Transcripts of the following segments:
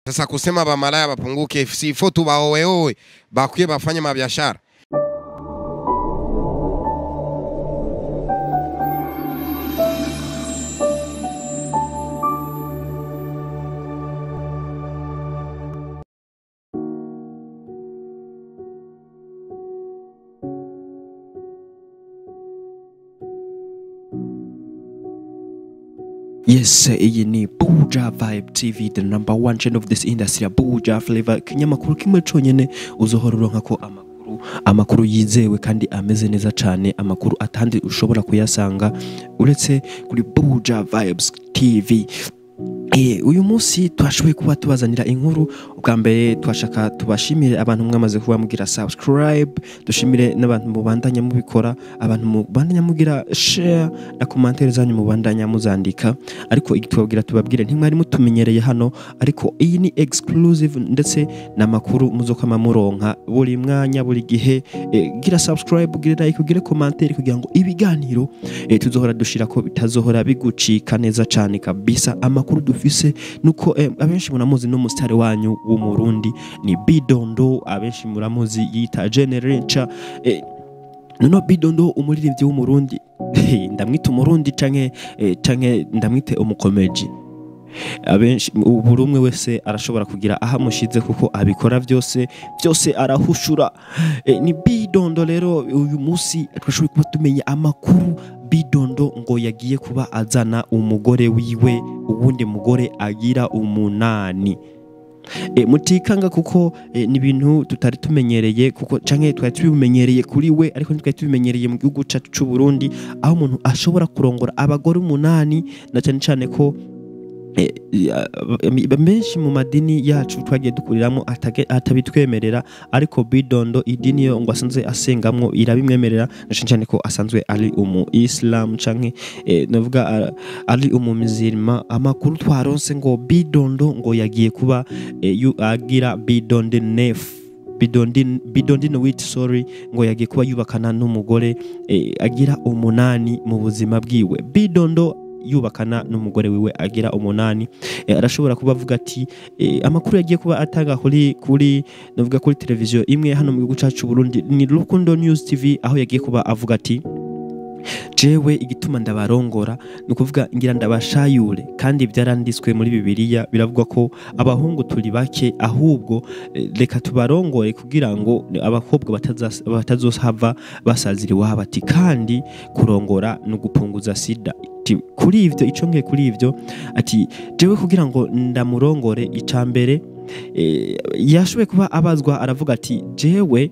Sasa kusema bamalaya bapunguke, si ifo tubaoweowe, bakuye bafanye mabiashara. Yes, iyi ni Buja Vibe TV, the number one channel of this industry ya Buja Flavor. Ikinyamakuru kimwe conyene uzohora uronka ko amakuru amakuru yizewe kandi ameze neza cane, amakuru atandi ushobora kuyasanga uretse kuri Buja Vibes TV. Eh, uyu munsi twashoboye kuba tubazanira inkuru ubwa mbere twashaka tubashimire abantu mwamaze kuba mugira subscribe dushimire n'abantu mubandanya mubikora abantu mubandanya mugira share na commentaire zanyu mubandanya muzandika ariko igitubabwira tubabwire ntimwari mutumenyereye hano ariko iyi ni exclusive ndetse n'amakuru muzokama muronka buri mwanya buri gihe eh, gira subscribe gira like ugire commentaire kugira ngo ibiganiro eh, tuzohora dushira ko bitazohora bigucika neza cane kabisa amakuru dufise nuko eh, abenshi muramuzi n'umusitari wanyu w'umurundi ni bidondo abenshi muramuzi yita generenca eh, noneho bidondo umuririmbyi w'umurundi ndamwita umurundi canke eh, canke ndamwite umukomeji abenshi buri umwe wese arashobora kugira aho amushize kuko abikora byose byose arahushura Eh, ni bidondo rero uyu munsi twashoboye kuba tumenya amakuru bidondo ngo yagiye kuba azana umugore wiwe uwundi mugore agira umunani e, mutikanga kuko e, ni ibintu tutari tumenyereye kuko canke twari tubimenyereye kuri we ariko ntitwari tubimenyereye mu gihugu cacu c'u Burundi aho umuntu ashobora kurongora abagore umunani na cane cane ko eh, ya- benshi mu madini yacu twagiye dukuriramo atage- atabitwemerera ariko bidondo idini yo ngo asanzwe asengamwo irabimwemerera na cane cane ko asanzwe ari umu islam canke eh, navuga ah, ari umu muzilima amakuru twaronse ngo bidondo ngo yagiye kuba eh, yu- agira bidonde nef bidondin bidondin wit sorry ngo yagiye kuba yubakana n'umugore eh, agira umunani mu buzima bwiwe bidondo yubakana n'umugore wiwe agira umunani eh, arashobora kuba avuga ati eh, amakuru yagiye kuba atanga kuri kuri navuga kuri televiziyo imwe hano mu gihugu cyacu c'u Burundi ni Rukundo News TV aho yagiye kuba avuga ati jewe igituma ndabarongora ni ukuvuga ngira ndabashayure kandi byaranditswe muri bibiliya biravuga ko abahungu turi bake ahubwo eh, reka tubarongore kugira ngo abakobwa batazas- batazohava basazira iwabo ati kandi kurongora ni ugupunguza sida Ati, kuri ivyo ico nkeye kuri ivyo ati jewe kugira ngo ndamurongore ica mbere eh, yashoboye kuba abazwa aravuga ati jewe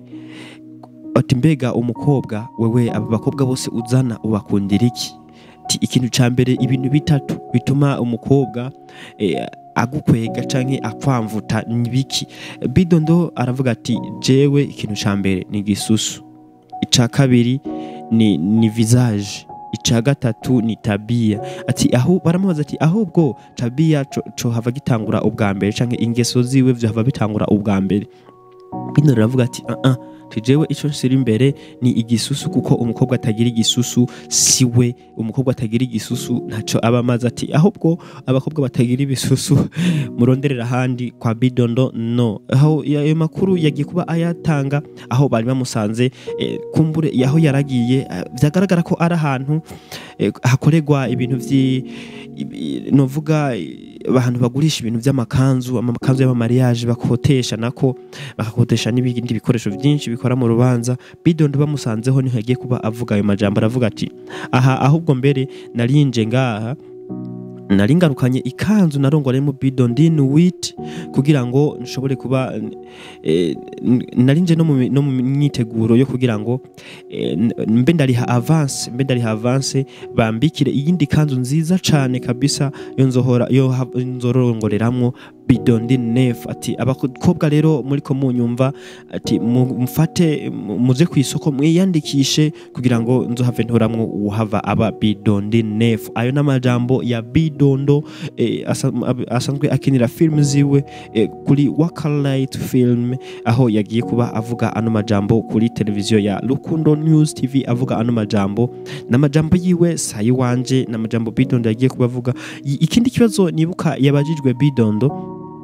ati mbega umukobwa wewe aba bakobwa bose uzana ubakundira iki Ati, ikintu ca mbere ibintu bitatu bituma umukobwa eh, agukwega canke akwamvuta ni biki bidondo aravuga ati jewe ikintu ca mbere ni gisusu ica kabiri ni, ni visage ica gatatu ni tabia ati aho baramubaza ati ahubwo tabia co, co hava gitangura ubwa mbere canke ingeso ziwe vyo hava bitangura ubwa mbere bino riravuga ati uh -uh, tujewe ico nsira imbere ni igisusu kuko umukobwa atagira igisusu siwe umukobwa atagira igisusu ntaco aba amaze ati ahubwo abakobwa batagira ibisusu muronderera ahandi kwa bidondo no aho ayo makuru yagiye kuba ayatanga aho bari bamusanze eh, kumbure aho yaragiye eh, vyagaragara ko ari ahantu eh, hakorerwa ibintu vyi ibi- novuga eh, abantu bagurisha ibintu vy'amakanzu amakanzu y'amamariage bakotesha nako bakakotesha n'ibindi bikoresho byinshi bikora mu rubanza bidondo bamusanzeho niho yagiye kuba avuga ayo majambo aravuga ati aha ahubwo mbere narinje ngaha nari ngarukanye ikanzu narongoremo bidondin wit kugira ngo nshobore kuba eh, n- nari nje no mu mi- no mu myiteguro yo kugira ngo eh, n- mbe ndariha avance mbe ndariha avance bambikire iyindi kanzu nziza cane kabisa yo nzohora yo ha- nzorongoreramwo bidondi nef ati abakobwa rero muri ko munyumva ati mu- mufate mu- muze ku isoko mwiyandikishe kugira ngo nzohave ntoramwo uwuhava aba bidondi nef ayo n'amajambo ya bidondo eh, asa- ab- asanzwe akinira film ziwe eh, kuri Wakalite film aho yagiye kuba avuga ano majambo kuri televiziyo ya Rukundo News TV avuga ano majambo n'amajambo yiwe sayi wanje n'amajambo bidondo yagiye kuba avuga I- ikindi kibazo nibuka yabajijwe bidondo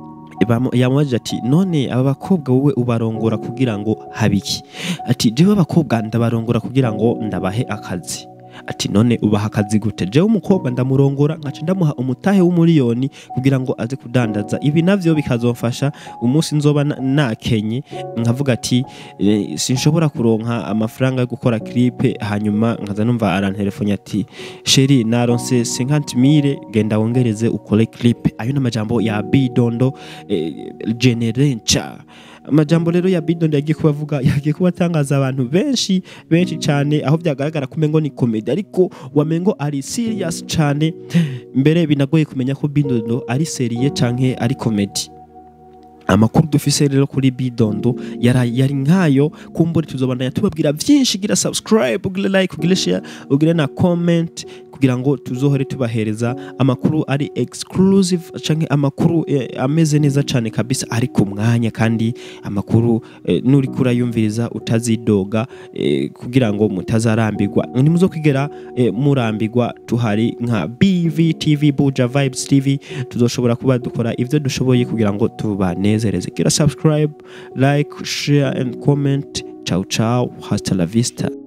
bamu- yamubajije ati none aba bakobwa wowe ubarongora kugira ngo habiki ati jewe abakobwa ndabarongora kugira ngo ndabahe akazi ati none ubaha akazi gute jewe umukobwa ndamurongora nkaca ndamuha umutahe w'umuriyoni kugira ngo aze kudandaza ibi navyo bikazomfasha umunsi nzoba na- nakenye nkavuga ati eh, sinshobora kuronka amafaranga yo gukora clip hanyuma nkaza numva arantelefone ati sheri naronse 50 mille genda wongereze ukore clip ayo n'amajambo ya bidondo eh, generenca amajambo rero ya bidondo yagiye kubavuga yagiye kubatangaza abantu benshi benshi cyane aho byagaragara ko umengo ni komedi ariko wamengo ari serious cyane mbere binagoye kumenya ko bidondo ari seriye canke ari komedi amakuru dufise rero kuri bidondo yari yari nkayo kumbura tuzobandanya tubabwira byinshi gira subscribe ugire like ugire share ugire na comment kugira ngo tuzohore tubahereza amakuru ari exclusive canke amakuru eh, ameze neza cyane kabisa ari ku mwanya kandi amakuru eh, nuri kurayumviriza utazidoga eh, kugira ngo mutazarambirwa ntimuzokwigera eh, murambirwa tuhari nka BVTV Buja Vibes TV tuzoshobora kuba dukora ivyo dushoboye kugira ngo tubanezereze gira subscribe like share and comment ciao ciao hasta la vista